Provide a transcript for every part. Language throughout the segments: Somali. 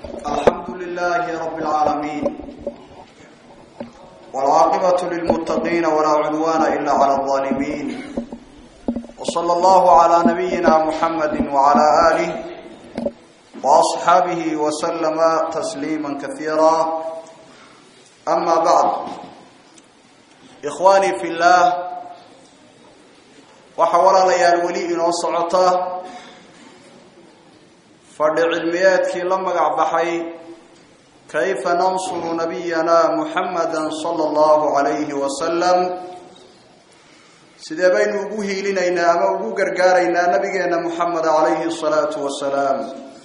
الحمد لله رب العالمين والعاقبة للمتقين ولا عدوان إلا على الظالمين وصلى الله على نبينا محمد وعلى آله وأصحابه وسلم تسليما كثيرا أما بعد إخواني في الله وحول ليال ولي إنو صعطة fadhi cilmiyeedkii la magac baxay kayfa nansuru nabiyana muxamada sala allahu calayhi wasalam sidee baynu ugu hiilinaynaa ama ugu gargaaraynaa nabigeena muxamed calayhi salaatu wasalaam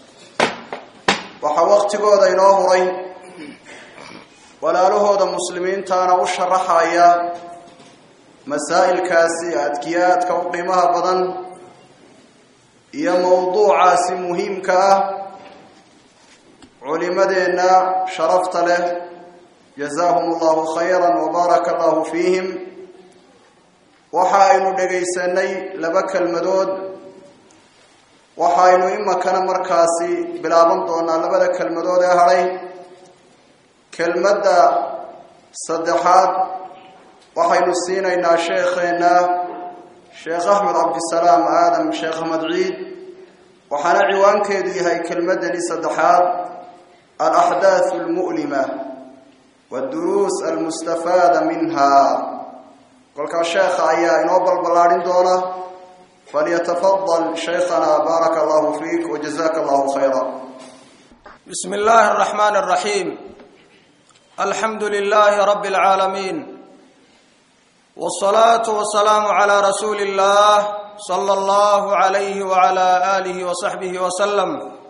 waxaa waqtigooda inoo huray walaalahooda muslimiintaana u sharaxaya masaa'ilkaasi adkiyaadka u qiimaha badan iyo mawduucaasi muhiimka ah culimadeenna sharafta leh jazaahum allahu khayra wabaaraka allahu fiihim waxa aynu dhegaysanay laba kelmadood waxaynu imakana markaasi bilaaban doonaa labada kelmadood ee hadhay kelmadda saddexaad waxaynu siinaynaa sheekheenna sheekh axmed cabdisalaam aadam sheekh ahmed ciid waxaana ciwaankeedu yahay kelmadani saddexaad alaxdaaثu اlmu'lima wاduruus almustafaada minha kolkaa sheekha ayaa inoo balballaadhin doona falyatafadal shaykhana baaraka allahu fiik wajazaka allahu khayra bismi اllahi الرaxman الraxiim alxamdu lilahi rab اlcaalamiin والصلاة والسلام على رسول الله صلى الله عليه وعلى آله وصحبه وسلم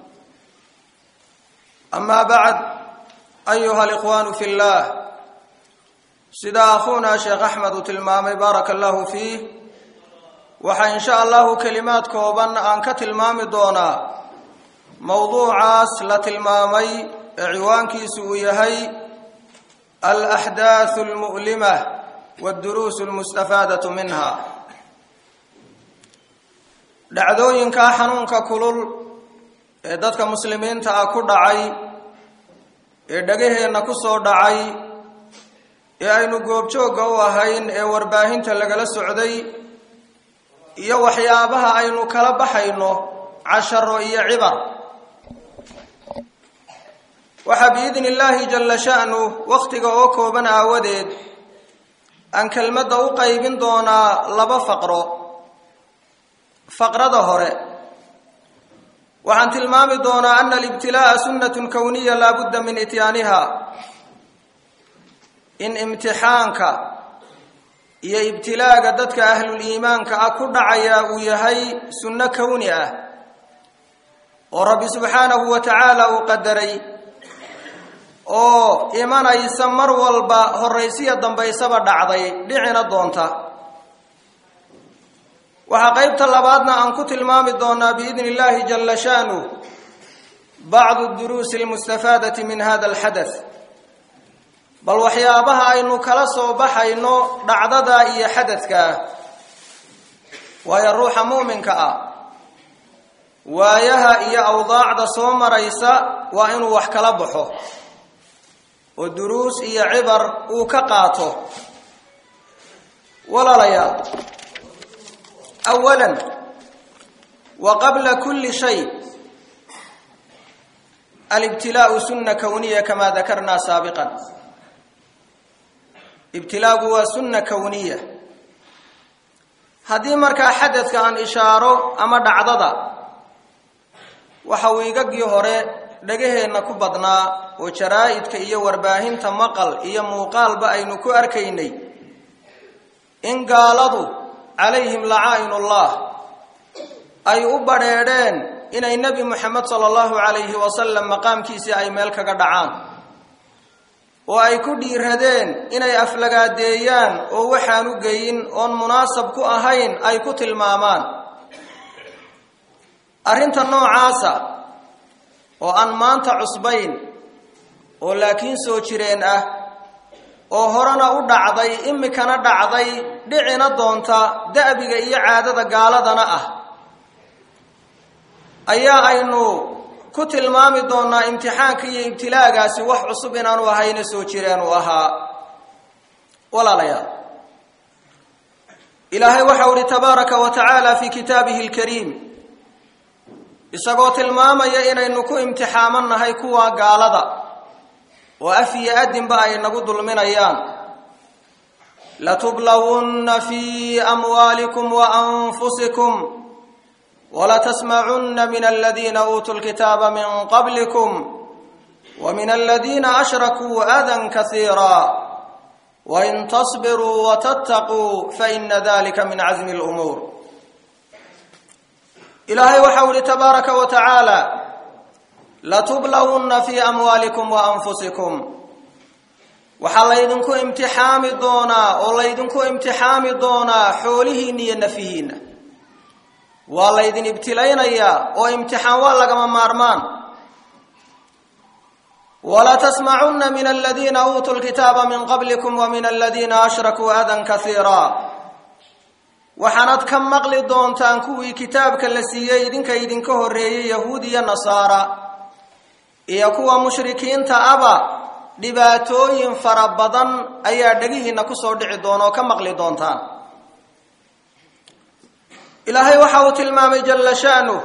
أما بعد أيها الإخوان في الله سيدا أخونا شيخ أحمد تلمامي بارك الله فيه وحا إن شاء الله كلمات كوبان أنك تلمامي دونا موضوع لتلمامي عوانكي سويهي الأحداث المؤلمة wduruus lmustafaadatu minha dhacdooyinkaa xanuunka kulul ee dadka muslimiinta ah ku dhacay ee dhagaheenna ku soo dhacay ee aynu goobjoogga u ahayn ee warbaahinta lagala socday iyo waxyaabaha aynu kala baxayno casharo iyo cibar waxaa biidni illaahi jalla sha'nu wakhtiga oo kooban aawadeed aan kelmadda u qaybin doonaa laba faqro faqrada hore waxaan tilmaami doonaa ana alibtilaa'a sunnatun kowniya laa budda min ityaaniha in imtixaanka iyo ibtilaaga dadka ahlul-iimaanka ah ku dhacaya uu yahay sunno kowni ah oo rabbi subxaanahu wa tacaala uu qadaray oo imanaysa mar walba horaysiya dambaysaba dhacday dhicina doonta waxaa qeybta labaadna aan ku tilmaami doonaa biidni illaahi jalla shaanu bacdu duruusi almustafaadati min hada alxadath bal waxyaabaha aynu kala soo baxayno dhacdada iyo xadadkaa waayo ruuxa muuminka ah waayaha iyo awdaacda soo maraysa waa inuu wax kala baxo oo duruus iyo cibar uu ka qaato walaalayaal awalan wa qabla kulli shay alibtilaau sunna kowniya kamaa dakarnaa saabiqan ibtilaagu waa sunna kowniya haddii markaa xadadka aan ishaaro ama dhacdada waxa uu igagii hore dhagaheenna ku badnaa oo jaraa-idka iyo warbaahinta maqal iyo muuqaalba aynu ku arkaynay in gaaladu calayhim lacaa'inullah ay u badrheedheen inay nebi moxamed sala allahu calayhi wasalam maqaamkiisii ay meel kaga dhacaan oo ay ku dhiiradeen inay aflagaadeeyaan oo waxaan u geyin oon munaasab ku ahayn ay ku tilmaamaan arrinta noocaasa oo aan maanta cusbayn oo laakiin soo jireen ah oo horena u dhacday imikana dhacday dhicina doonta da'biga iyo caadada gaaladana ah ayaa aynu ku tilmaami doonaa imtixaanka iyo ibtilaagaasi wax cusub inaanu ahayna soo jireen uu ahaa walaalayaal ilaahay waxau ihi tabaaraka wa tacaala fi kitaabihi alkariim isagoo tilmaamaya inaynu ku imtixaamannahay kuwa gaalada oo af iyo adinba ay nagu dulminayaan latublawunna fi amwaalikum wa anfusikum walatasmacunna min aladiina uutuu lkitaaba min qablikum wa min aladiina ashrakuu adan kasiira wain tasbiruu watattaquu faina dalika min casmi lumuur ilaahay waxau ihi tabaaraka wa tacaala latublawunna fi amwaalikum wa anfusikum waxaa laydinku imtixaami doonaa oo laydinku imtixaami doonaa xoolihiinna iyo nafihiinna waa laydin ibtilaynayaa oo imtixaan waa lagama maarmaan walatasmacunna min aladiina uutuu lkitaaba min qablikum wa min aladiina ashrakuu adan kasiira waxaanad ka maqli doontaan kuwii kitaabka la siiyey idinka idinka horreeyey yahuud iyo nasaara iyo kuwa mushrikiinta aba dhibaatooyin fara badan ayaa dhegihiinna kusoo dhici doona oo ka maqli doontaan ilaahay waxa uu tilmaamay jalla sha'nuh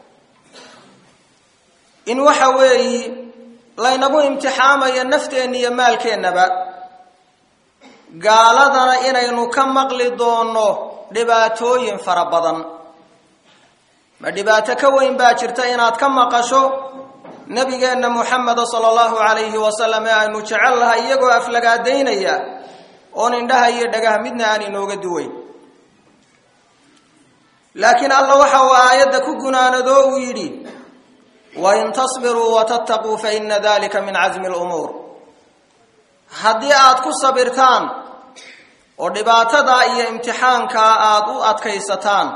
in waxa weeyi laynagu imtixaamayo nafteenna iyo maalkeennaba gaaladana inaynu ka maqli doonno dhibaatooyin fara badan ma dhibaato ka weyn baa jirta inaad ka maqasho nabigeenna muxameda sala allahu calayhi wasalam ee aynu jecel lahay iyagoo aflagaadaynaya oon indhaha iyo dhagaha midna aan inooga duweyn laakiin alla waxa uu aayadda ku gunaanadoo uu yidhi wain tasbiruu watattaquu fa ina dalika min casmi lumuur haddii aad ku sabirtaan oo dhibaatadaa iyo imtixaankaa aada u adkaysataan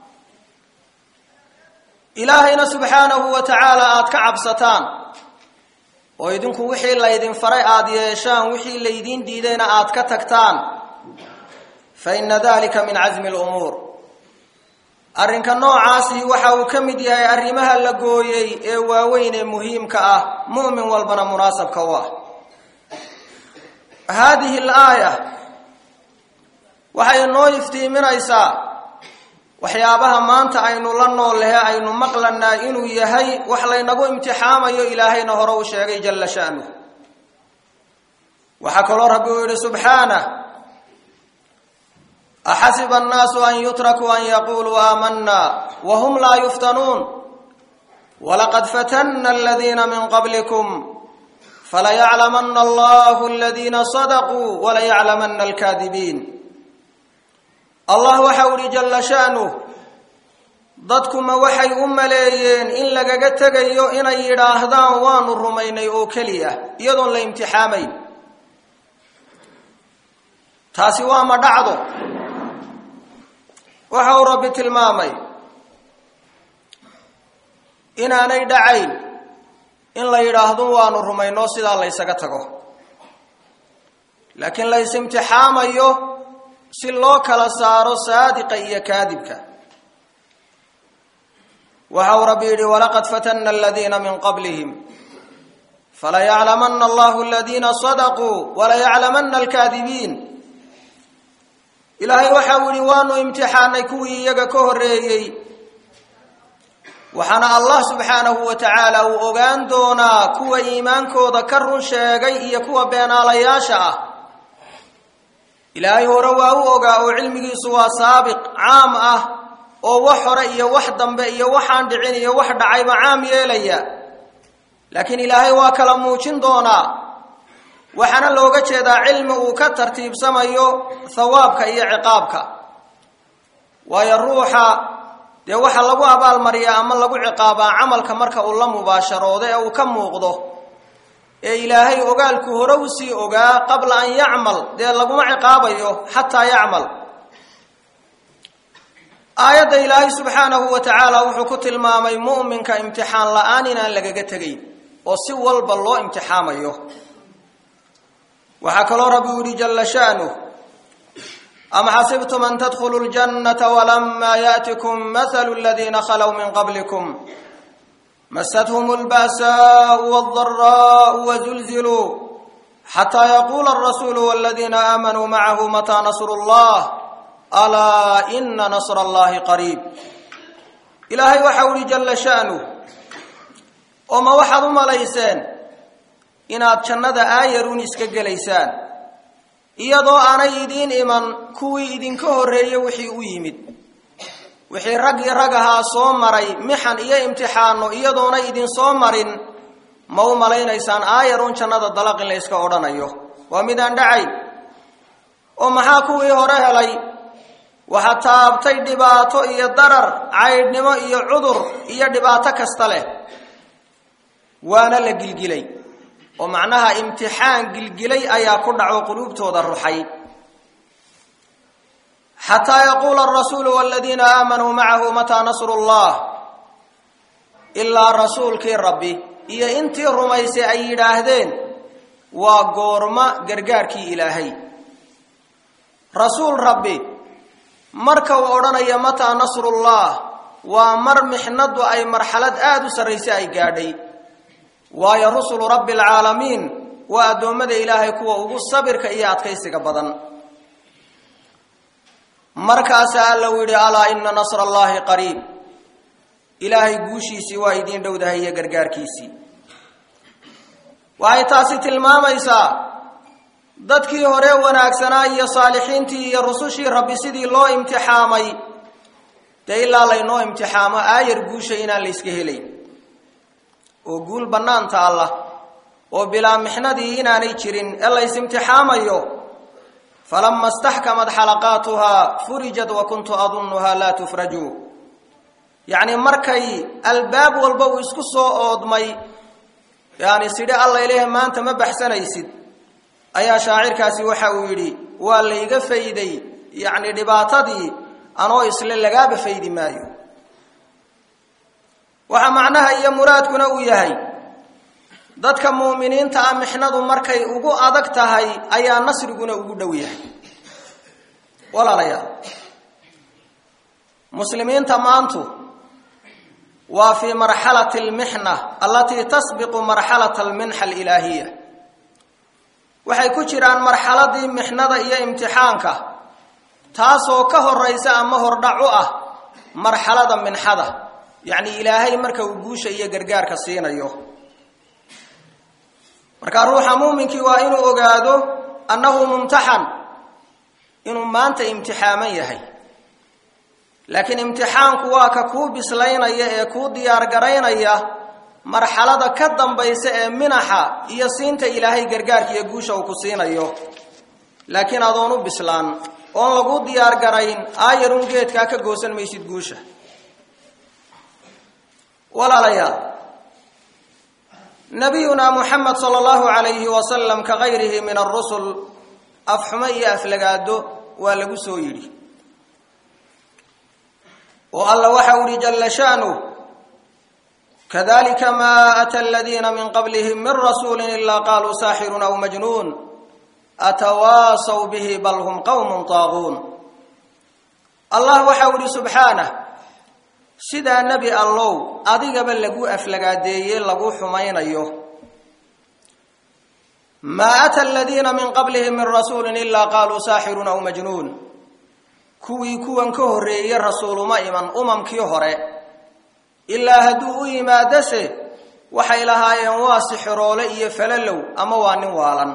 ilaahayna subxaanahu wa tacaala aada ka cabsataan oo idinku wixii laydin faray aada yeeshaan wixii laydiin diidayna aada ka tagtaan fa ina dalika min casmi lumuur arrinka noocaasi waxa uu ka mid yahay arrimaha la gooyey ee waaweyn ee muhiimka ah mu'min walbana munaasabka u ah haadihi alaaya waxay noo iftiiminaysaa waxyaabaha maanta aynu la nool lehe aynu maqlanaa inuu yahay wax laynagu imtixaamayo ilaahayna hore u sheegay jalla sha'nuh waxaa kaloo rabbi uu yidhi subxaanah axasiba annaasu an yutrakuu an yaquuluu aamanna wahum laa yuftanuun walaqad fatanna aladiina min qablikum falayaclamanna allahu aladiina sadaquu walayaclamanna alkaadibiin allah waxau ihi jalla sha'nuh dadkuma waxay u maleeyeen in lagaga tegayo inay yidhaahdaan waanu rumaynay oo keliya iyadoon la imtixaamayn taasi waa ma dhacdo waxa uu rabbi tilmaamay inaanay dhacayn in la yidhaahdo waanu rumayno sidaa la ysaga tago laakiin la is-imtixaamayo si loo kala saaro saadiqa iyo kaadibka waxa uu rabbi yidhi walaqad fatanna aladiina min qablihim falayaclamanna allahu aladiina sadaquu walayaclamanna alkaadibiin ilaahay waxa uu yihi waanu imtixaanay kuwii iyaga ka horreeyey waxaana allah subxaanahu wa tacaala uu ogaan doonaa kuwa iimaankooda ka run sheegay iyo kuwa beenaalayaasha ah ilaahay hore waa u ogaa oo cilmigiisu waa saabiq caam ah oo wax hore iyo wax dambe iyo waxaan dhicin iyo wax dhacayba caam yeelaya laakiin ilaahay waa kala muujin doonaa waxaana looga jeedaa cilmi uu ka tartiibsamayo thawaabka iyo ciqaabka waayo ruuxa dee waxa lagu abaalmariyaa ama lagu ciqaabaa camalka marka uu la mubaasharoodo ee uu ka muuqdo ee ilaahay ogaalku hore u sii ogaa qabla an yacmal dee laguma ciqaabayo xataa yacmal aayadda ilaahay subxaanahu wa tacaala wuxuu ku tilmaamay mu'minka imtixaan la-aan inaan lagaga tegayn oo si walba loo imtixaamayo waxaa kaloo rabbi u yihi jalla sha'nuh am xasibtum an tadkhuluu ljannata walamaa yaأtikum mathalu aladiina khalow min qablikum مستهم البأساء والضراء وزلزلوا حتى يقول الرسول والذين آمنوا معه متى نصر الله ألا إن نصر الله قريب إلهي وحول جل شأنه وما وحد مليسان inaad jannada aayaruun iska gelaysaan iyadoo aanay idiin iman kuwii idinka horreeye wixii u yimid wixii raggii rag ahaa soo maray mixan iyo imtixaano iyadoonay idin soo marin ma u malaynaysaan aayaruun jannada dalaq in la yska odhanayo waa midaan dhacay oo maxaa kuwii hore helay waxa taabtay dhibaato iyo darar caydhnimo iyo cudur iyo dhibaato kasta leh waana la gilgilay oo macnaha imtixaan gilgilay ayaa ku dhaco quluubtooda ruxay xataa yaquula arasuulu waladiina aamanuu macahu mataa nasru llah ilaa rasuulkii rabbi iyo intii rumaysay ay yidhaahdeen waa goorma gargaarkii ilaahay rasuul rabbi marka uu odhanaya mataa nasrullah waa mar mixnadu ay marxalad aada u sarraysay ay gaadhay waayo rusulu rabbi alcaalamiin waa addoommada ilaahay kuwa ugu sabirka iyo adkaysiga badan markaasaa alla u yidhi alaa ina nasra allaahi qariib ilaahay guushiisii waa idiin dhowdahay iyo gargaarkiisii waxay taasi tilmaamaysaa dadkii hore wanaagsanaa iyo saalixiintii iyo rusushii rabbi sidii loo imtixaamay dee ilaa laynoo imtixaamo aayar guusha inaan la yska helayn oo guul bannaanta allah oo bilaa mixnadii inaanay jirin ee lays imtixaamayo falama staxkamad xalaqaatuhaa furijat wa kuntu adunnuhaa laa tufraju yacni markay albaab walba uu isku soo oodmay yani sidhi alla ilaahi maanta ma baxsanaysid ayaa shaacirkaasi waxa uu yidhi waa layga fayday yacni dhibaatadii anoo isle lagaaba faydi maayo waxaa macnaha iyo muraadkuna uu yahay dadka muuminiinta ah mixnadu markay ugu adag tahay ayaa nasriguna ugu dhow yahay walaalayaal muslimiinta maantu waa fii marxalati almixna allatii tasbiqu marxalata alminxa alilaahiya waxay ku jiraan marxaladii mixnada iyo imtixaanka taasoo ka horaysa ama hordhac u ah marxalada minxada yacni ilaahay marka uu guusha iyo gargaarka siinayo marka ruuxa muuminkii waa inuu ogaado annahu mumtaxan inuu maanta imtixaaman yahay laakiin imtixaanku waa ka kuu bislaynaya ee kuu diyaargaraynaya marxalada ka dambaysa ee minaxa iyo siinta ilaahay gargaarka iyo guusha uu ku siinayo laakiin adoon u bislaan oon lagu diyaargarayn aayarun geedkaa ka goosan maysid guusha walaalayaal nabiyuna muxamed sala allahu calayhi wasalam ka gayrihi min arusul afxumo iyo aflagaado waa lagu soo yidhi oo alla waxa u yihi jalla sha'nu kadalika ma ata aladiina min qablihim min rasuuli ilaa qaluu saaxirun aw majnuun atawaasaw bihi bal hum qowmun taaguun allah waxa u yihi subxaanah sidaa nebi allow adigaba lagu aflagaadeeye lagu xumaynayo maa ata aladiina min qablihim min rasuulin ilaa qaaluu saaxirun aw majnuun kuwii kuwan ka horreeye rasuuluma iman umamkii hore ilaa hadduu u yimaadase waxay lahaayeen waa sixiroole iyo falalow ama waa nin waalan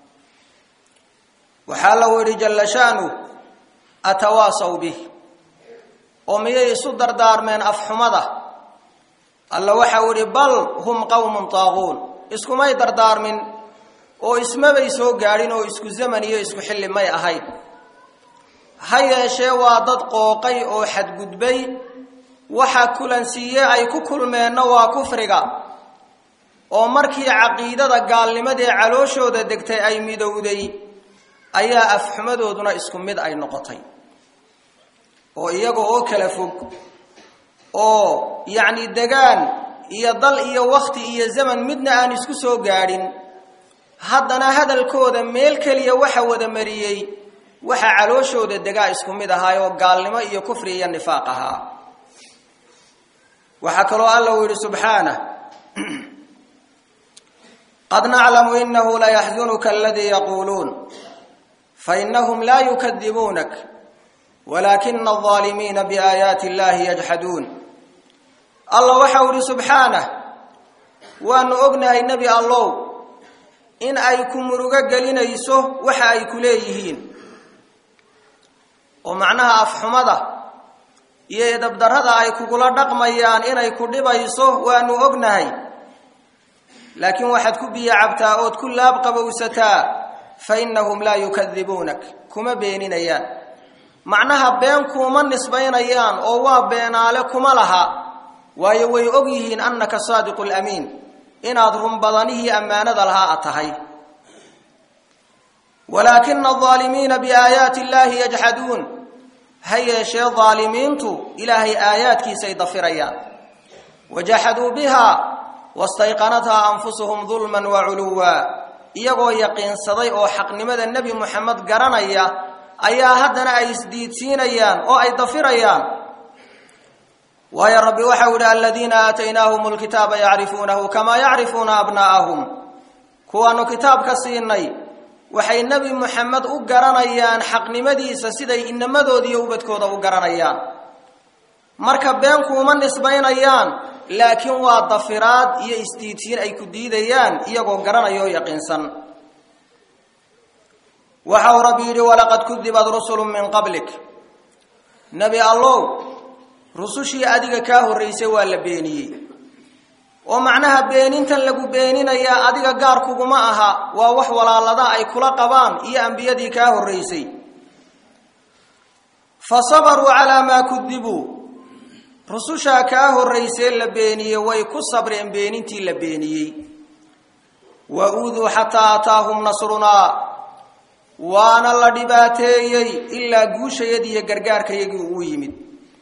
waxaa lagu yidhi jalla sha'nu atawaasaw bih oo miyay isu dardaarmeen afxumada alla waxau idhi bal hum qowmun taaquun iskumay dardaarmin oo ismabay soo gaadhin oo isku zaman iyo isku xilli may ahayn ha yeeshee waa dad qooqay oo xadgudbay waxa kulansiiye ay ku kulmeenna waa kufriga oo markii caqiidada gaalnimadee calooshooda degtay ay midowday ayaa afxumadooduna isku mid ay noqotay oo iyaga oo kala fog oo yacni degaan iyo dal iyo wakhti iyo zaman midna aan isku soo gaadhin haddana hadalkooda meel keliya waxa wada mariyey waxa calooshooda degaa isku mid ahaay oo gaalnimo iyo kufri iyo nifaaq ahaa waxaa kaloo alla uu yidhi subxaanah qad naclamu inahu layaxzunuka aladii yaquuluun fainahum laa yukadibuunak walaakina alظaalimiina biaayaati illahi yajxaduun alla waxa uu yihi subxaanah waanu ognahay nebi allow in ay ku murugo gelinayso waxa ay ku leeyihiin oo macnaha afxumada iyo edabdarrada ay kugula dhaqmayaan inay ku dhibayso waanu ognahay laakiin waxaad ku biyo cabtaa ood ku laab qabowsataa fa innahum laa yukadibuunak kuma beeninayaan macnaha been kuuma nisbaynayaan oo waa beenaale kuma laha waayo way og yihiin annaka saadiqu lamiin inaad run badanihii ammaanada lahaa a tahay walaakina alظaalimiina biaayaati illahi yajxaduun ha yeeshee daalimiintu ilaahay aayaadkiisay dafirayaan wajaxaduu biha wastayqanathaa anfusuhum dulman waculuwa iyagoo yaqiinsaday oo xaqnimada nebi moxamed garanaya ayaa haddana ay isdiidsiinayaan oo ay dafirayaan waayo rabbi waxau yihi aladiina aataynaahum lkitaaba yacrifuunahu kamaa yacrifuuna abnaa'ahum kuwaanu kitaabka siinay waxay nebi moxamed u garanayaan xaqnimadiisa siday inamadooda ubadkooda u garanayaan marka been kuuma nisbaynayaan laakiin waa dafiraad iyo isdiidsiin ay ku diidayaan iyagoo garanaya oo yaqiinsan waxa uu rabbi yidhi walaqad kudibad rusulu min qablik nebi allow rusushii adiga kaa horraysay waa la beeniyey oo macnaha beenintan lagu beeninayaa adiga gaar kuguma aha waa wax walaalada ay kula qabaan iyo ambiyadii kaa horraysay fa sabaruu calaa maa kudibuu rusushaa kaa horraysee la beeniyey way ku sabreen beenintii la beeniyey wa uuduu xataa ataahum nasrunaa waana la dhibaateeyey ilaa guushayadii iyo gargaarkayagii uu yimid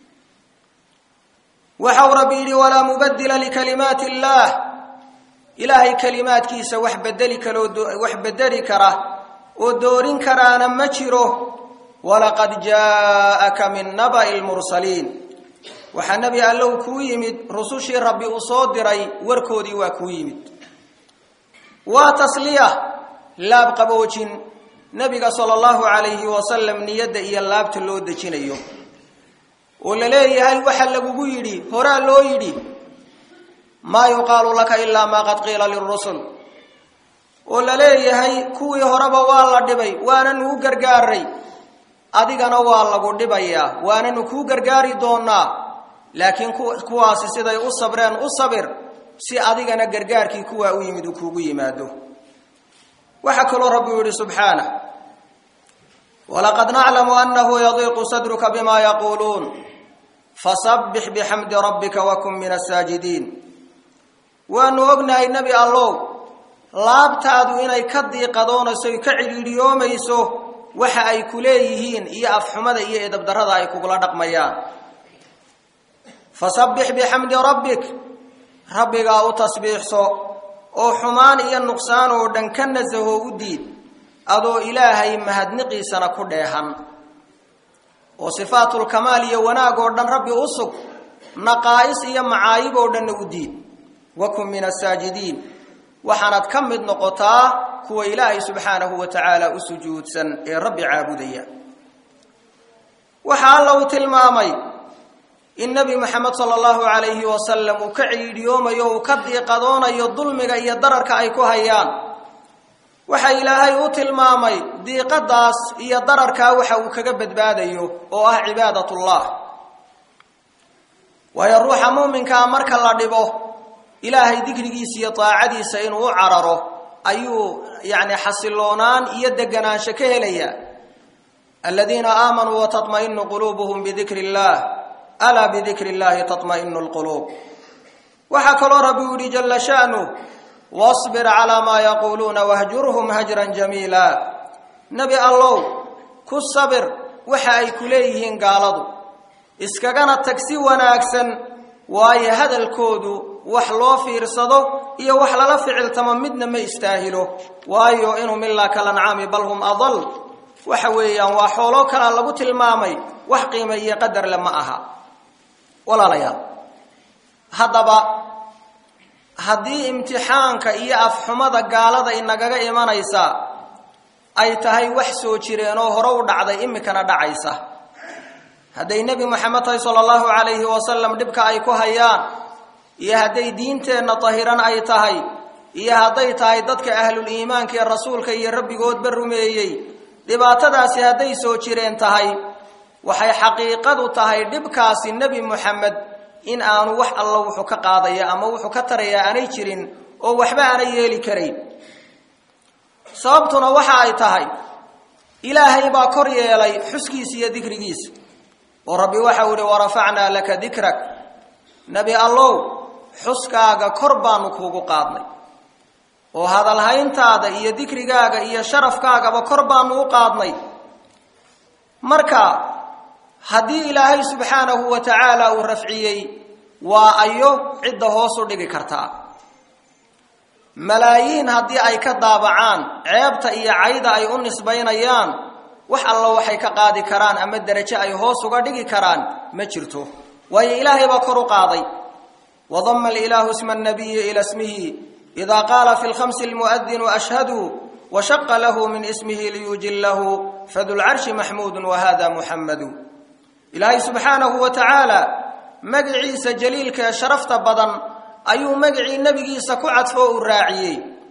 waxau rabbi yidhi walaa mubadila likalimaati illaah ilaahay kalimaadkiisa wax bedeli kaloo wax bedeli kara oo doorin karaana ma jiro walaqad jaaaka min naba'i lmursaliin waxaa nebi allow kuu yimid rusushii rabbi uu soo diray warkoodii waa kuu yimid waa tasliya laab qaboojin nebiga sala allahu calayhi wasalam niyadda iyo laabta loo dejinayo oo la leeyahay waxa lagugu yidhi horaa loo yidhi maa yuqaalu laka ilaa maa qad qiila lirusul oo la leeyahay kuwii horeba waa la dhibay waananu u gargaaray adigana waa lagu dhibayaa waananu kuu gargaari doonaa laakiin kuwaasi siday u sabreen u sabir si adigana gargaarkii kuwaa u yimid uu kuugu yimaado waxaa kaloo rabbi u yihi subxaanah walaqad naclamu anahu yadiiqu sadruka bima yaquuluun fasabbix bixamdi rabbika wakun min asaajidiin waanu ognahay nebi allow laabtaadu inay ka diiqadoonayso ka cidhiidhiyoomayso waxa ay ku leeyihiin iyo afxumada iyo edabdarrada ay kugula dhaqmayaan fasabbix bixamdi rabbik rabbigaa u tasbiixso oo xumaan iyo nuqsaan oo dhan ka nasaho u diid adoo ilaahay mahadniqiisana ku dheehan oo sifaatulkamaal iyo wanaag oo dhan rabbi u sug naqaa'is iyo macaayib oo dhanna u diid wakun min asaajidiin waxaanad ka mid noqotaa kuwa ilaahay subxaanahu wa tacaala u sujuudsan ee rabbi caabudaya waxaa alla uu tilmaamay in nebi moxamed sala allahu calayhi wasalam uu ka ciidhiyoomayo uu ka diiqadoonayo dulmiga iyo dararka ay ku hayaan waxa ilaahay u tilmaamay diiqadaas iyo dararkaa waxa uu kaga badbaadayo oo ah cibaadatullah waayo ruuxa muuminkaa marka la dhibo ilaahay dikrigiisa iyo daacadiisa inuu u cararo ayuu yacni xasiloonaan iyo deganaansho ka helaya aladiina aamanuu watatma'inu quluubuhum bidikri illaah alaa bidikri illahi tatma'inu lquluub waxaa kaloo rabbi u yihi jalla sha'nu wasbir calaa maa yaquuluuna wahjurhum hajran jamiila nebi allow ku sabir waxa ay ku leeyihiin gaaladu iskagana tag si wanaagsan waayo hadalkoodu wax loo fiirsado iyo wax lala ficiltamo midna ma istaahilo waayo inhum ilaa kalancaami bal hum adal waxa weeyaan waa xooloo kalaa lagu tilmaamay wax qiima iyo qadarle ma aha walaalayaal haddaba haddii imtixaanka iyo afxumada gaalada inagaga imanaysa ay tahay wax soo jireen oo hore u dhacday imikana dhacaysa hadday nebi moxamed tahay sala allahu calayhi wasalam dhibka ay ku hayaan iyo hadday diinteenna tahiran ay tahay iyo hadday tahay dadka ahlul iimaanka ee rasuulka iyo rabbigoodba rumeeyey dhibaatadaasi hadday soo jireen tahay waxay xaqiiqadu tahay dhibkaasi nebi moxamed in aanu wax alla wuxuu ka qaadaya ama wuxuu ka taraya aanay jirin oo waxba aanay yeeli karayn sababtuna waxa ay tahay ilaahay baa kor yeelay xuskiisa iyo dikrigiisa oo rabbi waxau ihi warafacnaa laka dikrak nebi allow xuskaaga kor baanu kuugu qaadnay oo hadalhayntaada iyo dikrigaaga iyo sharafkaagaba kor baanu u qaadnay marka haddii ilaahay subxaanahu wa tacaala uu rafciyey waa ayo cidda hoos u dhigi kartaa malaayiin haddii ay ka daabacaan ceebta iyo cayda ay u nisbaynayaan wax alla waxay ka qaadi karaan ama derajo ay hoos uga dhigi karaan ma jirto waayo ilaahay baa kor u qaaday wadama alilaahu isma annabiyi ila smihi ida qaala fi lkhamsi lmu'adinu ashhadu washaqa lahu min ismihi liyujillahu fadulcarshi maxmuudu wahada muxammadu ilaahay subxaanahu wa tacaala magiciisa jaliilka ee sharafta badan ayuu magicii nebigiisa ku cadfo uu raaciyey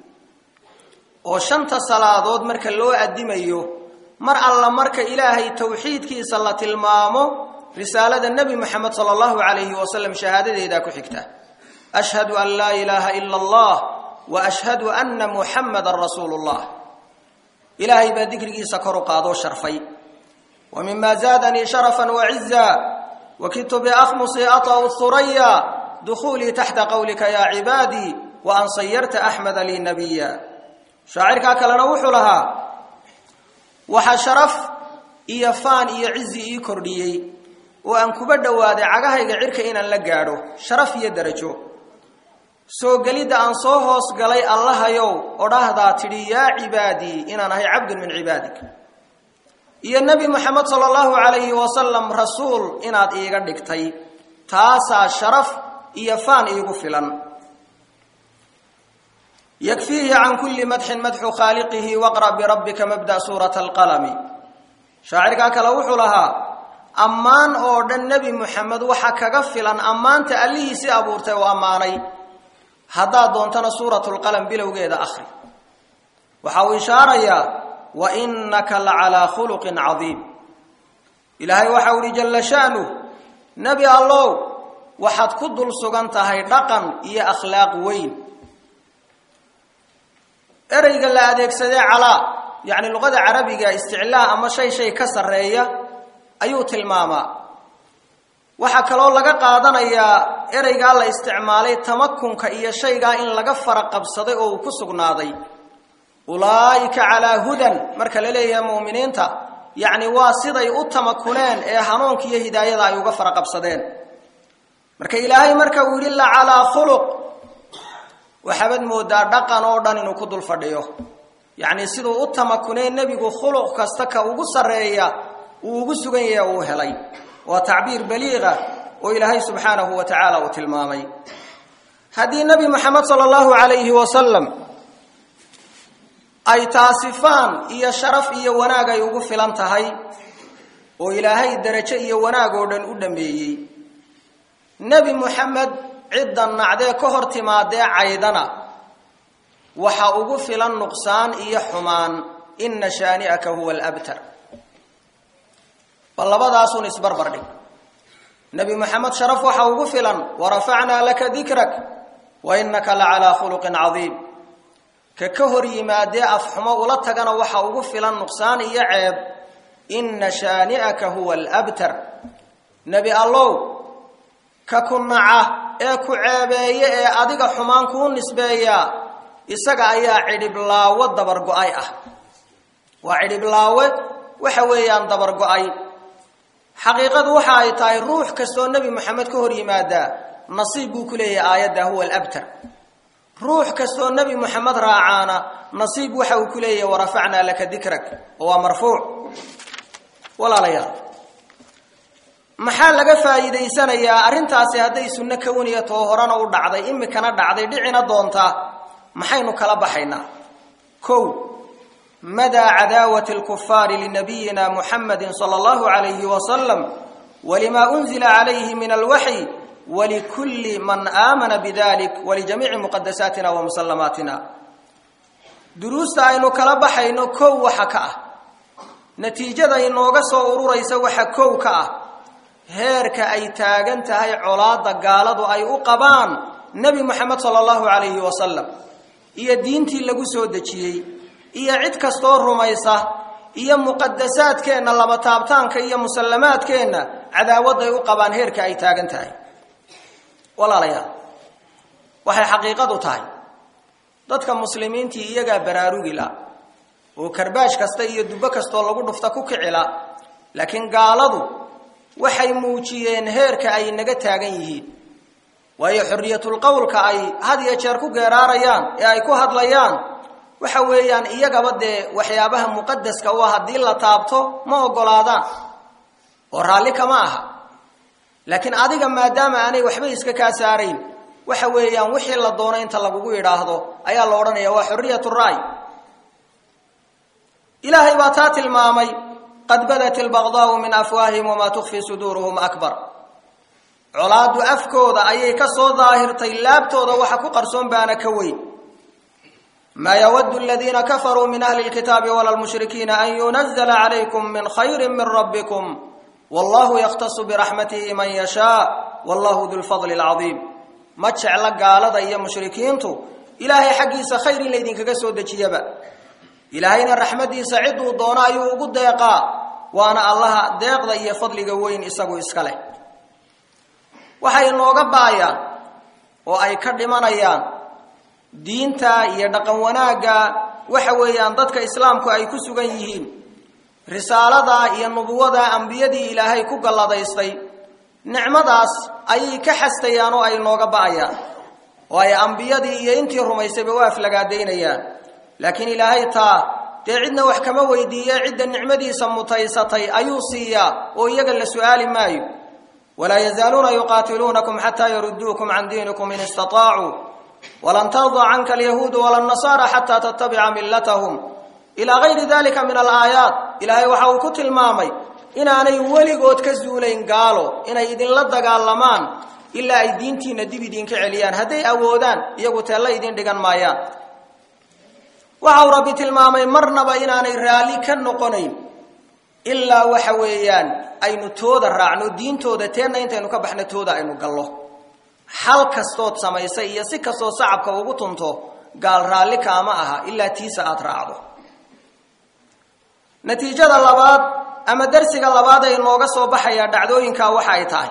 oo shanta salaadood marka loo addimayo mar alla marka ilaahay towxiidkiisa la tilmaamo risaalada nebi moxamed sala allahu calayhi wasalam shahaadadeedaa ku xigta ashhadu an laa ilaaha ila allah wa ashhadu anna muxammadan rasuulu llah ilaahay baa dikrigiisa kor u qaadoo sharfay wa mima zaadanii sharafan waciza wakidtu biakhmusi ata'u huraya dukuulii taxta qowlika yaa cibaadii wa an sayarta axmeda lii nabiya shaacirkaa kalena wuxuu lahaa waxaa sharaf iyo faan iyo cizi ii kordhiyey oo aan kuba dhowaaday cagahayga cirka inaan la gaadho sharaf iyo derajo soo gelidda aan soo hoos galay allahayow odhahdaa tidhi yaa cibaadii inaan ahay cabdun min cibaadik iyo nebi moxamed sala allahu calayhi wasalam rasuul inaad iiga dhigtay taasaa sharaf iyo faan iigu filan yakfiihi can kulli madxin madxu khaaliqihi waqra' birabbika mabda' suurata alqalami shaacirkaa kale wuxuu lahaa ammaan oo dhan nebi moxamed waxa kaga filan ammaanta allihiisii abuurtay oo ammaanay haddaad doontana suuratulqalam bilowgeeda akhri waxa uu ishaarayaa wa innaka la calaa khuluqin cadiim ilaahay waxau ihi jalla sha'nuh nebi allow waxaad ku dul sugan tahay dhaqan iyo akhlaaq weyn ereyga la adeegsadee calaa yacni luqada carabiga isticlaa ama shay shay ka sarreeya ayuu tilmaamaa waxaa kaloo laga qaadanayaa ereygaa la isticmaalay tamakunka iyo shaygaa in laga fara qabsaday oo uu ku sugnaaday ulaa'ika calaa hudan marka la leeyahay mu'miniinta yacni waa siday u tamakuneen ee hanuunka iyo hidaayada ay uga fara qabsadeen marka ilaahay marka uu yidhi la calaa khuluq waxaabad moodaa dhaqan oo dhan inuu ku dul fadhiyo yacni siduu u tamakunee nebigu khuluq kasta ka ugu sarreeya uu ugu sugan yahay uu helay waa tacbiir baliiqa oo ilaahay subxaanahu wa tacaala uu tilmaamay haddii nebi moxamed sala allahu calayhi wasalam ay taasifaan iyo sharaf iyo wanaag ay ugu filan tahay oo ilaahay derajo iyo wanaag oo dhan u dhameeyey nebi moxamed cidda nacdee ka hor timaadee caydana waxa ugu filan nuqsaan iyo xumaan ina shaani'aka huwa alabtar bal labadaasun isbarbar dhig nebi moxamed sharaf waxa ugu filan warafacnaa laka dikrak wa innaka la calaa khuluqin cadiim ka ka hor yimaadee afxumo ula tagana waxa ugu filan nuqsaan iyo ceeb inna shaani'aka huwa alabtar nebi allow ka ku naca ee ku ceebeeye ee adiga xumaan kuu nisbeeyaa isaga ayaa cidhiblaawo dabargo-ay ah waa cidhiblaawe waxa weeyaan dabargo-ay xaqiiqadu waxa ay tahay ruux kastoo nebi moxamed ka hor yimaadaa nasiib buu ku leeyahay aayadda huwa alabtar ruux kastoo nebi moxamed raacaana nasiib waxa uu ku leeyahay warafacnaa laka dikrak oo waa marfuuc walaalayaal maxaa laga faa'iidaysanayaa arrintaasi hadday sunno kawniya too horena u dhacday imikana dhacday dhicina doontaa maxaynu kala baxaynaa kow madaa cadaawati alkufaari linabiyina muxamadi sala allahu calayhi wasalam walimaa unzila calayhi min alwaxyi walikulli man aamana bidalik walijamiici muqadasaatina wa musallamaatina duruusta aynu kala baxayno kow waxa ka ah natiijada inooga soo ururaysa waxa kow ka ah heerka ay taagan tahay colaadda gaaladu ay u qabaan nebi moxamed sala allahu calayhi wasalam iyo diintii lagu soo dejiyey iyo cid kastoo rumaysa iyo muqadasaadkeenna lama taabtaanka iyo musallamaadkeenna cadaawadday u qabaan heerka ay taagan tahay walaalayaal waxay xaqiiqadu tahay dadka muslimiintii iyagaa baraarugila oo karbaash kasta iyo dubbo kastoo lagu dhufta ku kicila laakiin gaaladu waxay muujiyeen heerka ay naga taagan yihiin waayo xorriyatul qowlka ay had iyo jeer ku geeraarayaan ee ay ku hadlayaan waxa weeyaan iyagaba dee waxyaabaha muqadaska u ah haddii la taabto ma ogolaadaan oo raalli kama aha laakiin adiga maadaama aanay waxba iska kaa saarayn waxa weeyaan wixii la doono inta lagugu yidhaahdo ayaa la odhanaya waa xorriyat raay ilaahay baa taa tilmaamay qad badat ilbaqdaau min afwaahihim wamaa tukfi suduuruhum akbar colaaddu afkooda ayay ka soo daahirtay laabtooda waxa ku qarsoon baana ka weyn maa yawadu aladiina kafaruu min ahli lkitaabi wala lmushrikiina an yunazla calaykum min khayri min rabbikum wallahu yakhtasu biraxmatihi man yashaa wallahu du lfadli alcadiim ma jecla gaalada iyo mushrikiintu ilaahay xaggiisa khayr in laydinkaga soo dejiyaba ilaahayna raxmaddiisa ciduu doono ayuu ugu deeqaa waana allaha deeqda iyo fadliga weyn isagu iska leh waxay inooga baayaan oo ay ka dhimanayaan diinta iyo dhaqan wanaagga waxa weeyaan dadka islaamku ay ku sugan yihiin risaalada iyo nubuwada ambiyadii ilaahay ku galladaystay nicmadaas ayay ka xastayaan oo ay inooga ba'ayaan oo ay ambiyadii iyo intii rumaysayba u aflagaadaynayaan laakiin ilaahay taa dee cidna wax kama weydiiye cidda nicmadiisa mutaysatay ayuu siiyaa oo iyaga la su-aali maayo walaa yazaaluuna yuqaatiluunakum xataa yaruduukum can diinikum in istaطaacuu walan tarda canka alyahuudu wala nasaara xataa tattabica millatahum ilaa gayri dalika min alaayaat ilaahay waxa uu ku tilmaamay inaanay weligood ka zuulayn gaalo inay idinla dagaalamaan ilaa ay diintiina dib idinka celiyaan hadday awoodaan iyagu teella idin dhigan maayaan waxa uu rabbi tilmaamay marnaba inaanay raalli ka noqonayn ilaa waxa weeyaan aynu tooda raacno diintooda teenna intaynu ka baxno tooda aynu gallo xal kastood samaysay iyo si kastoo sacabka ugu tunto gaal raalli kaama aha ilaa tiisa aada raacdo natiijada labaad ama darsiga labaad ee inooga soo baxayaa dhacdooyinka waxa ay tahay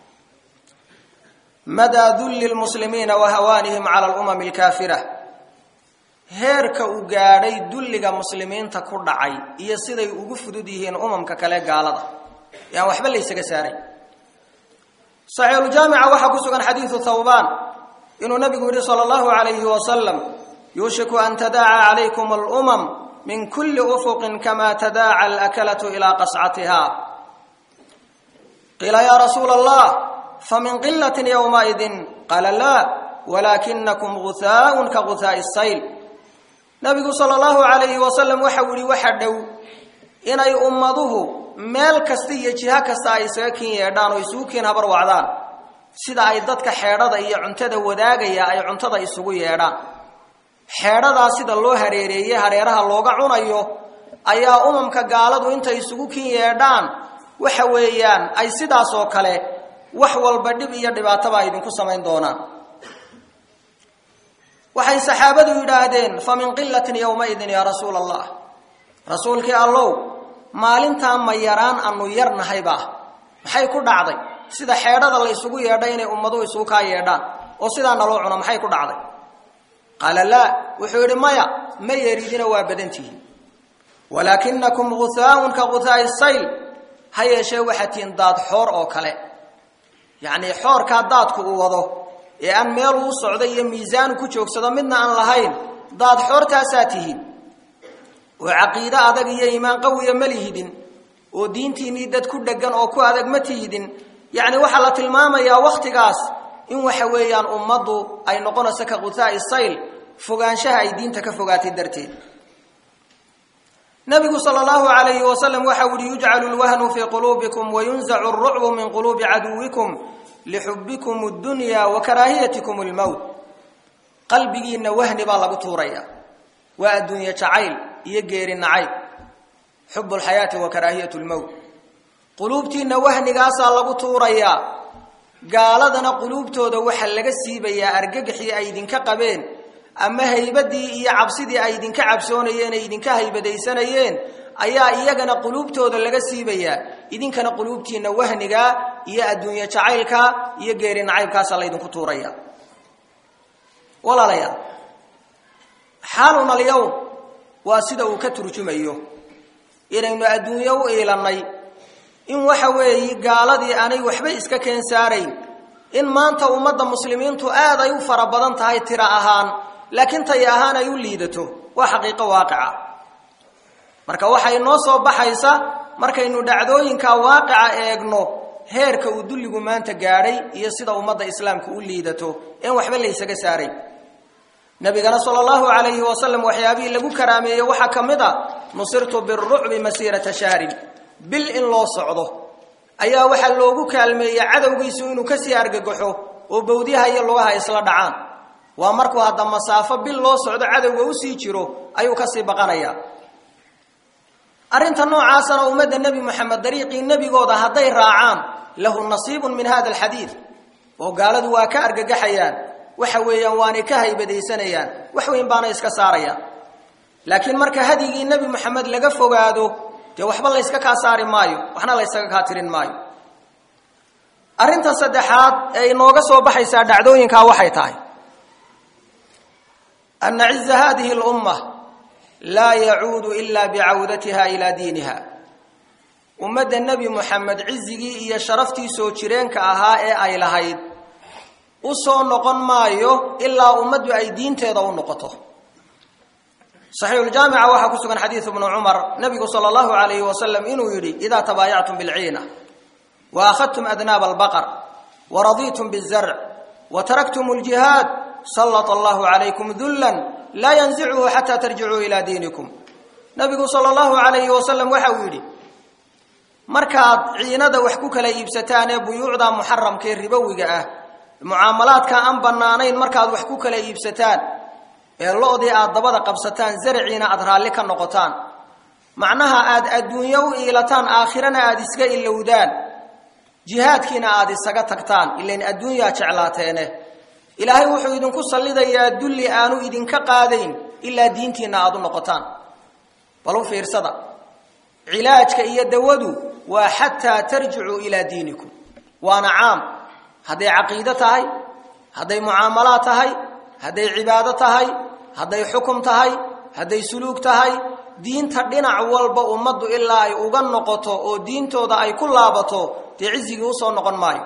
madaa dulli lmuslimiina wa hawaanihim cala alumami alkaafira heerka uu gaadhay dulliga muslimiinta ku dhacay iyo siday ugu fudud yihiin umamka kale gaalada yaan waxba laysaga saaray saxiixuljaamica waxaa ku sugan xadiidu thawbaan inuu nabigu yidhi sala allahu calayhi wasalam yuushiku an tadaaca calaykum alumam min kulli ufuqin kama tadaaca alakalatu ilaa qascatiha qiila yaa rasuula allah famin qilatin yowmaidin qaala laa walaakinakum guhaaun ka guhaa'i sayl nabigu sala allahu calayhi wasalam waxau yihi waxa dhow inay ummaduhu meel kasta iyo jiho kasta ay isaga kin yeedhaan oo isugu kiin habar wacdaan sida ay dadka xeedhada iyo cuntada wadaagaya ay cuntada isugu yeedhaan xeedhadaa sida loo hareereeyey hareeraha looga cunayo ayaa umamka gaaladu intay isugu kin yeedhaan waxa weeyaan ay sidaas oo kale wax walba dhib iyo dhibaataba ay idinku samayn doonaan waxay saxaabadu yidhaahdeen fa min qilatin yowmaidin yaa rasuula allah rasuulkii allow maalintaa ma yaraan anu yarnahayba maxay ku dhacday sida xeedhada la ysugu yeedhay inay ummaduhu isugu kaa yeedhaan oo sidaa naloo cuno maxay ku dhacday qaala laa wuxuu yidhi maya ma yeridina waa badantihiin walaakinakum guhaaun ka guhaa'i sayl ha yeeshee waxaad tihiin daad xoor oo kale yacnii xoorkaa daadku uu wado ee aan meel uu socdo iyo miisaanu ku joogsado midna aan lahayn daad xoortaasaa tihiin oo caqiide adag iyo iimaan qawiya ma lihidin oo diintiinnii dad ku dheggan oo ku adag ma tihidin yacni waxaa la tilmaamayaa wakhtigaas in waxa weeyaan ummaddu ay noqonayso ka quthaa'i sayl fogaanshaha ay diinta ka fogaatay darteed nabigu sal allahu alayhi wasalam waxa uhi yujcalu lwahnu fii quluubikum wayunzacu alrucbu min quluubi caduwikum lixubbikum addunya wa karaahiyatikum almowt qalbigiinna wahni baa lagu tuuraya waa adduunye jacayl iyo geeri nacayb xubu lxayaati wa karaahiyat lmowt quluubtiinna wahnigaasaa lagu tuurayaa gaaladana quluubtooda waxaa laga siibayaa argagaxii ay idinka qabeen ama haybadii iyo cabsidii ay idinka cabsoonayeen ay idinka haybadaysanayeen ayaa iyagana quluubtooda laga siibayaa idinkana quluubtiinna wahniga iyo adduunye jacaylka iyo geeri nacaybkaasa laydinku tuuraya walaalayaal xaaluna alyawm waa sida uu ka turjumayo inaynu adduunyo u iilannay in waxa weeye gaaladii aanay waxba iska keen saarayn in maanta ummadda muslimiintu aad ay u fara badan tahay tira ahaan laakiin tay ahaan ay u liidato waa xaqiiqo waaqica marka waxay noo soo baxaysa markaynu dhacdooyinka waaqica eegno heerka uu dulligu maanta gaadhay iyo sida ummadda islaamka u liidato een waxba laysaga saaray nabigana sala allahu calayhi wasalam waxyaabihii lagu karaameeyey waxaa ka mid a nusirtu birucbi masiirata shahrin bil in loo socdo ayaa waxaa loogu kaalmeeyey cadowgiisu inuu kasii argagaxo oo bawdyaha iyo lugaha isla dhacaan waa markuu hadda masaafo bil loo socdo cadowga usii jiro ayuu kasii baqanayaa arrinta noocaasana ummadda nebi moxamed dariiqii nebigooda hadday raacaan lahu nasiibun min hada alxadiid oo gaaladu waa ka argagaxayaan waxa weeyaan waanay ka haybadaysanayaan wax weyn baana iska saarayaan laakiin marka hadyigii nebi moxamed laga fogaado dee waxba layska kaa saari maayo waxna laysaga kaa tirin maayo arrinta saddexaad ee inooga soo baxaysaa dhacdooyinkaa waxay tahay ana ciza hadihi lumma laa yacuudu ila bicawdatiha ilaa diiniha ummadda nebi moxamed cizigii iyo sharaftii soo jireenka ahaa ee ay lahayd u soo noqon maayo ilaa ummaddu ay diinteeda u noqoto saxiixuljaamica waxaa ku sugan xadiidu bnu cumar nabigu sala allahu alayhi wasalam inuu yidhi idaa tabaayactum bilciina wa akhadtum adnaaba albaqar wa radiitum bizarc wa taraktum ljihaad sallata allahu calaykum dullan laa yanzicuhu xataa tarjicuu ilaa diinikum nabigu sala allahu alayhi wasalam waxa uu yidhi markaad ciinada wax ku kala iibsataan ee buyuucda muxaramkaee ribowiga ah mucaamalaadka aan bannaanayn markaad wax ku kala iibsataan ee lo-dii aad dabada qabsataan zaraciina aad raalli ka noqotaan macnaha aad adduunyo u iilataan aakhirana aad iska ilowdaan jihaadkiina aad isaga tagtaan ilain adduunyaa jeclaateene ilaahay wuxuu idinku sallidayaa dulli aanu idinka qaadayn ilaa diintiinna aad u noqotaan bal u fiirsada cilaajka iyo dawadu waa xataa tarjicuu ilaa diinikum waana caam hadday caqiido tahay hadday mucaamalaad tahay hadday cibaado tahay hadday xukum tahay hadday suluug tahay diinta dhinac walba ummaddu ilaa ay uga noqoto oo diintooda ay ku laabato dee cizigii usoo noqon maayo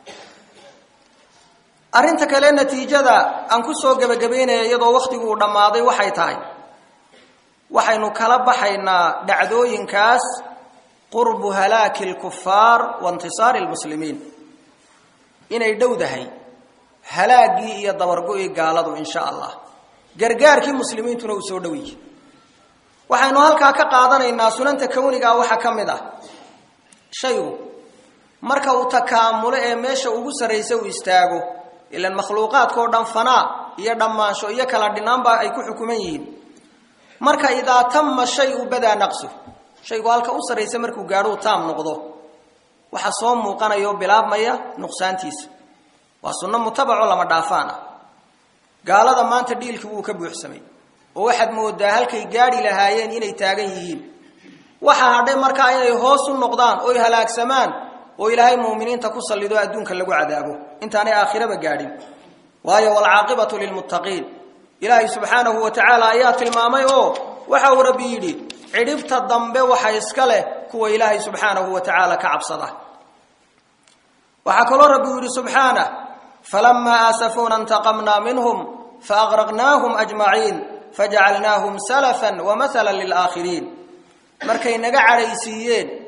arrinta kale natiijada aan ku soo gebagabaynaya iyadoo wakhtigu uu dhammaaday waxay tahay waxaynu kala baxaynaa dhacdooyinkaas qurbu halaaki lkufaar wa intisaari lmuslimiin inay dhowdahay halaagii iyo dabargo-ii gaaladu insha allah gargaarkii muslimiintuna uu soo dhowiye waxaynu halkaa ka qaadanaynaa sunanta kawnigaa waxaa ka mid ah shaygu marka uu takaamulo ee meesha ugu sarraysa uu istaago ilan makhluuqaadkao dhan fanaa iyo dhammaansho iyo kala dhinaanba ay ku xukuman yihiin marka idaa tama shayu badaa naqsu shaygu halka u sarraysa markuu gaadhuu taam noqdo waxaa soo muuqanaya oo bilaabmaya nuqsaantiisa waa sunno mutabaco lama dhaafaan ah gaalada maanta dhiilkii wuu ka buuxsamay oo waxaad moodaa halkay gaadhi lahaayeen inay taagan yihiin waxaa hadhay markaa inay hoos u noqdaan oy halaagsamaan oo ilaahay muuminiinta ku sallido adduunka lagu cadaabo intaanay aakhiraba gaadhin waayo waalcaaqibatu lilmuttaqiin ilaahay subxaanahu wa tacaala ayaa tilmaamay oo waxa uu rabbi yidhi cidhibta dambe waxa iska leh kuwa ilaahay subxaanahu wa tacaala ka cabsada waxaa kaloo rabbi uu yidhi subxaanah falamaa aasafuuna intaqamnaa minhum faaqraqnaahum ajmaciin fajacalnaahum salafan wa mahalan lilaakhiriin markay naga cadhaysiiyeen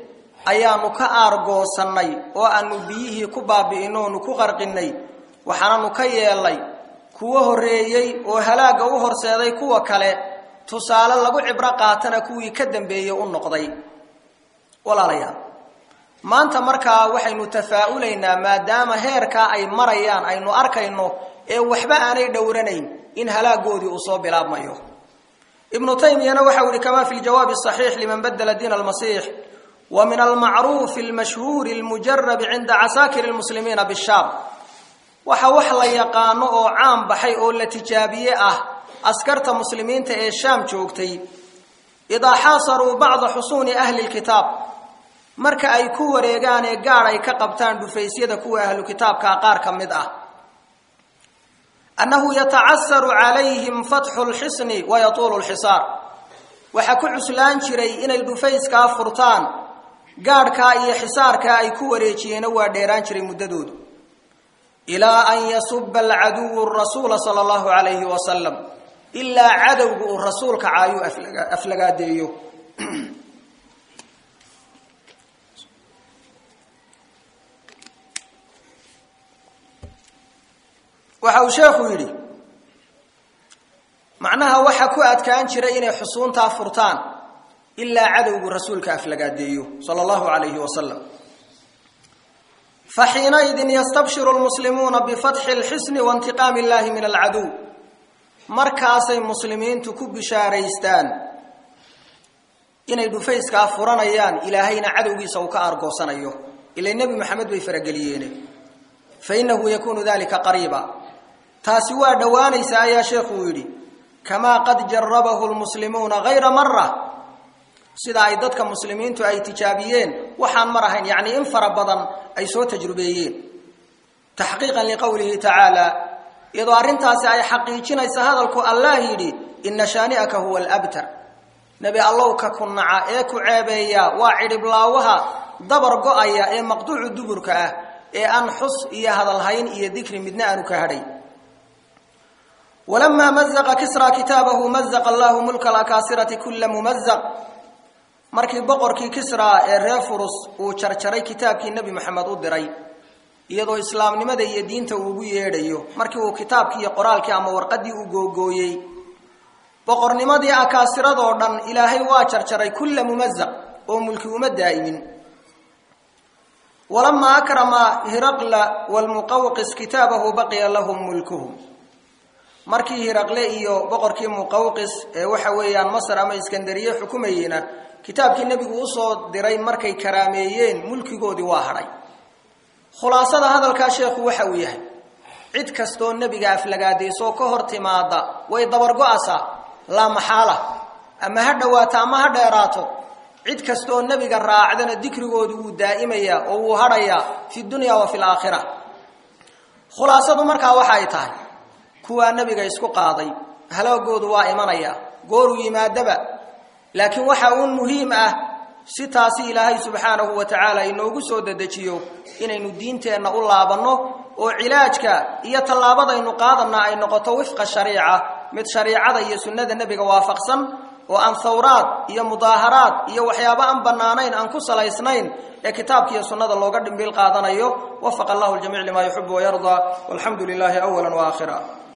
ayaanu ka aargoosannay oo aanu biyihii ku baabi'ino oonu ku qarqinnay waxaananu ka yeelnay kuwo horreeyey oo halaagga u horseeday kuwa kale tusaale lagu cibro qaatana kuwii ka dambeeyey u noqday walaalayaal maanta markaa waxaynu tafaa'ulaynaa maadaama heerkaa ay marayaan aynu arkayno ee waxba aanay dhowranayn in halaagoodii uu soo bilaabmayo ibnu taymiyana waxau ihi kama fi ljawaabi asaxiix liman badla diin almasiix wa min almacruufi almashhuuri almujarabi cinda casaakiri lmuslimiina bishaam waxa wax la yaqaano oo caan baxay oo la tijaabiye ah askarta muslimiinta ee shaam joogtay idaa xaasaruu bacda xusuuni ahli lkitaab marka ay ku wareegaan ee gaadh ay ka qabtaan dhufaysyada kuwa ahlu kitaabkaa qaar ka mid ah annahu yatacasaru calayhim fatxu lxisni wa yatuulu lxisaar waxaa ku cuslaan jiray inay dhufayskaa furtaan gaadhkaa iyo xisaarkaa ay ku wareejiyeena waa dheeraan jiray muddadoodu ilaa an yasuba alcaduwu rasuula sala allahu calayhi wasalam ilaa cadowga uu rasuulka caayuu aflagaadeeyo waxa uu sheekhu yidhi macnaha waxa ku adkaan jiray inay xusuuntaa furtaan ilaa cadowgu rasuulka aflagaadeeyo sala allahu calayhi wasalam faxiinaidin yastabshiru lmuslimuuna bifatxi lxisni waintiqaami illahi min alcaduw markaasay muslimiintu ku bishaaraystaan inay dhufayskaa furanayaan ilaahayna cadowgiisa uu ka aargoosanayo ila nebi maxamed bay farageliyeene fainahu yakunu dalika qariiba taasi waa dhowaanaysa ayaa sheekhuu yidhi kamaa qad jarabahu lmuslimuuna hayra mara sida ay dadka muslimiintu ay tijaabiyeen waxaan mar ahayn yacnii in fara badan ay soo tajrubeeyeen taxqiiqan liqowlihi tacaala iyadoo arrintaasi ay xaqiijinaysa hadalku allah yidhi ina shaani'aka huwa alabtar nebi allow ka ku naca ee ku ceebeeya waa cidhiblaawaha dabar go-aya ee maqduucu duburka ah ee aan xus iyo hadalhayn iyo dikri midna aanu ka hadhay walamaa mazaqa kisra kitaabahu mazaqa allahu mulka alakaasirati kula mumazaq markii boqorkii kisra ee reer furus uu jarjaray kitaabkii nebi maxamed u diray iyadoo islaamnimada iyo diinta uu ugu yeedhayo markii uu kitaabkii iyo qoraalkii ama warqaddii u googooyey boqornimadii akaasiradoo dhan ilaahay waa jarjaray kulla mumazaq oo mulki uma daa'imin walamaa akrama hiraqla walmuqawqis kitaabahu baqiya lahum mulkuhum markii hiraqle iyo boqorkii muqawqis ee waxa weeyaan masar ama iskandariye xukumayeyna kitaabkii nebigu usoo diray markay karaameeyeen mulkigoodii waa hadhay khulaasada hadalkaa sheekhu waxa uu yahay cid kastoo nebiga aflagaadaysoo ka hor timaada way dabargo-asaa laa maxaala ama ha dhowaato ama ha dheeraato cid kastooo nebiga raacdana dikrigoodu wuu daa'imayaa oo wuu hadhayaa fi dunya wa fi laakhira khulaasadu markaa waxa ay tahay kuwaa nebiga isku qaaday halaagoodu waa imanaya gooruu yimaadaba laakiin waxa uun muhiim ah si taasi ilaahay subxaanahu wa tacaala inoogu soo dedejiyo inaynu diinteenna u laabanno oo cilaajka iyo tallaabadaynu qaadanna ay noqoto wifqa shariica mid shariicada iyo sunnada nebiga waafaqsan oo aan thawraad iyo mudaaharaad iyo waxyaabo aan bannaanayn aan ku salaysnayn ee kitaabka iyo sunnada looga dhimbil qaadanayo wafaqa allahu ljamiic limaa yuxibu wayardaa walxamdu lilaahi awala waakhira